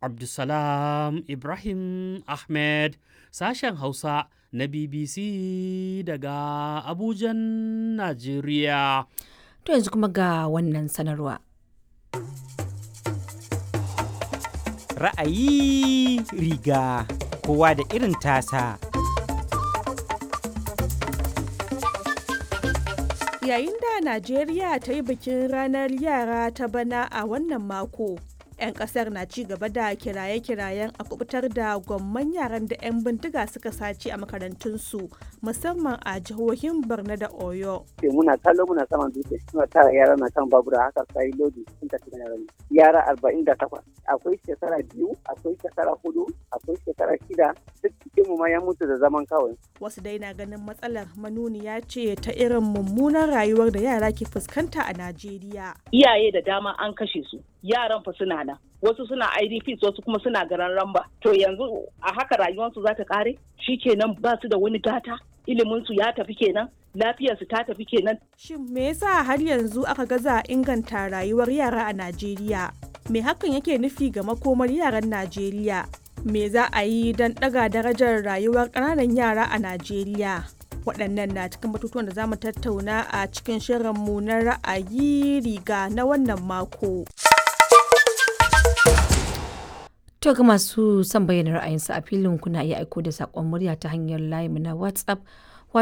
Abdulsalam Ibrahim Ahmed sashen Hausa na BBC daga Abujan, Najeriya. To yanzu kuma ga wannan sanarwa. Ra'ayi riga kowa da irin tasa. Yayin da Najeriya ta yi bikin ranar yara ta bana a wannan mako, 'yan kasar na ci gaba da kiraye-kirayen a kubutar da gwamman yaran da 'yan bindiga suka sace a makarantunsu musamman a jihohin Borno da Oyo. muna kallo muna saman dutse suna tara yara na kan babura haka sai lodi sun tafi da yara yara arba'in da takwas akwai shekara biyu akwai shekara hudu akwai shekara shida duk cikin mu ma ya mutu da zaman kawai Wasu dai na ganin matsalar manuniya ce ta irin mummunan rayuwar da yara ke fuskanta a Najeriya. iyaye da dama an kashe su yaran fa suna nan wasu suna idps wasu kuma suna garan ramba to yanzu a haka rayuwarsu za ta kare kenan ba su da wani gata iliminsu ya tafi kenan lafiyarsu ta tafi kenan Shin me yasa har yanzu aka gaza inganta rayuwar yara a Najeriya? Me hakan yake nufi ga makomar yaran Najeriya? Me za a yi don ɗaga darajar rayuwar ƙananan yara a Najeriya? Waɗannan na cikin batutuwan da za mu tattauna a cikin shirinmu na ra'ayi riga na wannan mako. To ga masu son bayyana ra'ayinsu a filin kuna iya aiko da saƙon murya ta hanyar layinmu na WhatsApp